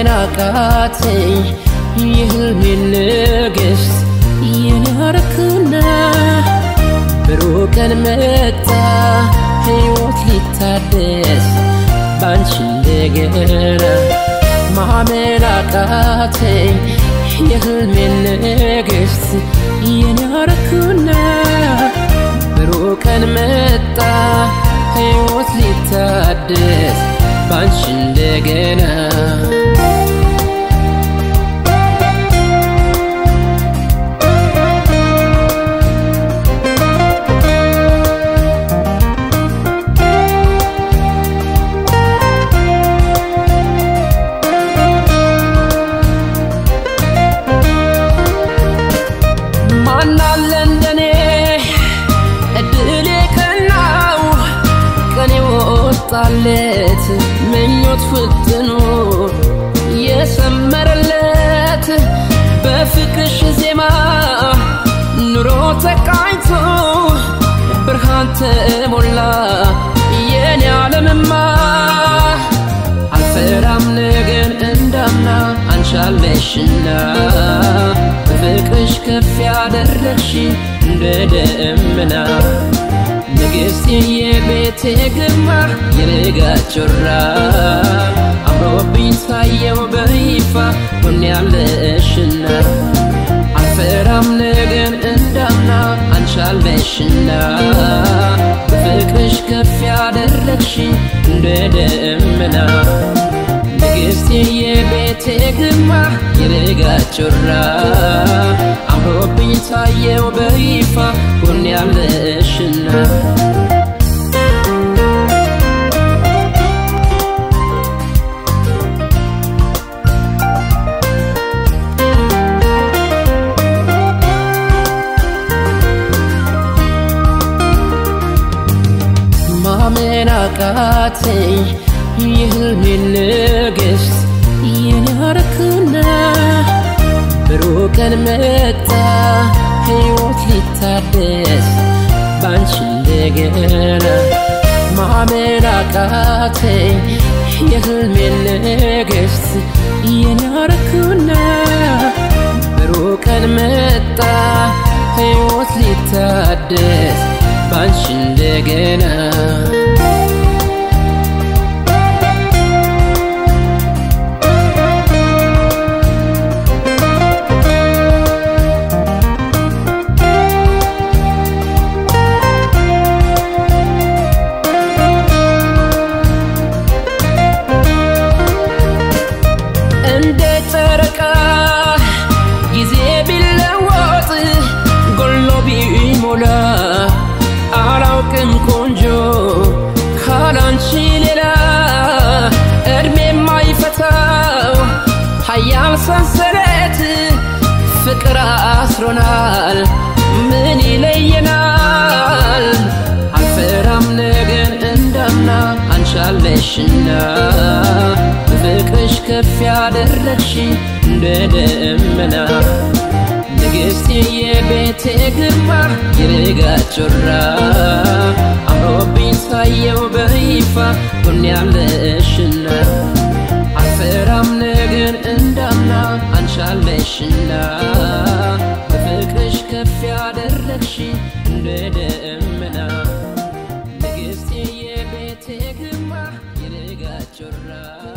ማመን አቃተኝ የህልሜን ንግሥት የናርክና ብሩህ ቀን መጣ ሕይወት ሊታደስ ባንቺ እንደገና ማመን አቃተኝ የህልሜን ንግሥት የናርክና ብሩህ ቀን መጣ ሕይወት ሊታደስ ባንቺ እንደገና ማናለ እንደኔ እድሌ ቀናው ቀኔ ወጣለት ምኞት ፍጥኑ የሰመረለት በፍቅርሽ ዜማ ኑሮ ተቃኝቶ ብርሃን ተሞላ የኔ ዓለምማ አልፈራም ነገን እንዳምና አንቻለሽና በፍቅርሽ ከፍ ያደረግሽ እንደ ደመና ንግሥት የቤቴ ግርማ የልጋ ጮራ አምሮብኝ ሳየው በይፋ ሆን ያለሽና አልፈራም ነገን እንዳምና አንቻለሽና በፍቅርሽ ከፍ ያደረግሽ እንደ ደመና ንግሥት የቤቴ ግርማ የልጋ ጮራ አምሮብኝ ታየው በይፋ ሆን ያለሽና ማመን አቃተኝ የህልሜን ንግሥት የናርክና ብሩህ ቀን መጣ ሕይወት ሊታደስ ባንቺ እንደገና ማመን አቃተኝ የህልሜን ንግሥት የናርክና ብሩህ ቀን መጣ ሕይወት ሊታደስ ባንቺ እንደገና እንደ ጨረቃ ጊዜ ቢለወጥ ጎሎ ቢሞላ አላውቅም ቆንጆ ካላንቺ ሌላ እድሜ የማይፈታው ሀያል ሰንሰለት ፍቅር አስሮናል ምን ይለየናል አልፈራም ነገን እንዳምና አንቻለሽና በፍቅርሽ ከፍ ያደረግሽ እንደ ደመና ንግሥት የቤቴ ግርማ የልጋ ጮራ አምሮብኝ ሳየው በይፋ ሆን ያለሽና አልፈራም ነገን እንዳምና አንቻለሽና በፍቅርሽ ከፍ ያደረግሽ እንደ ደመና ንግሥት የቤቴ ግርማ የልጋ ጮራ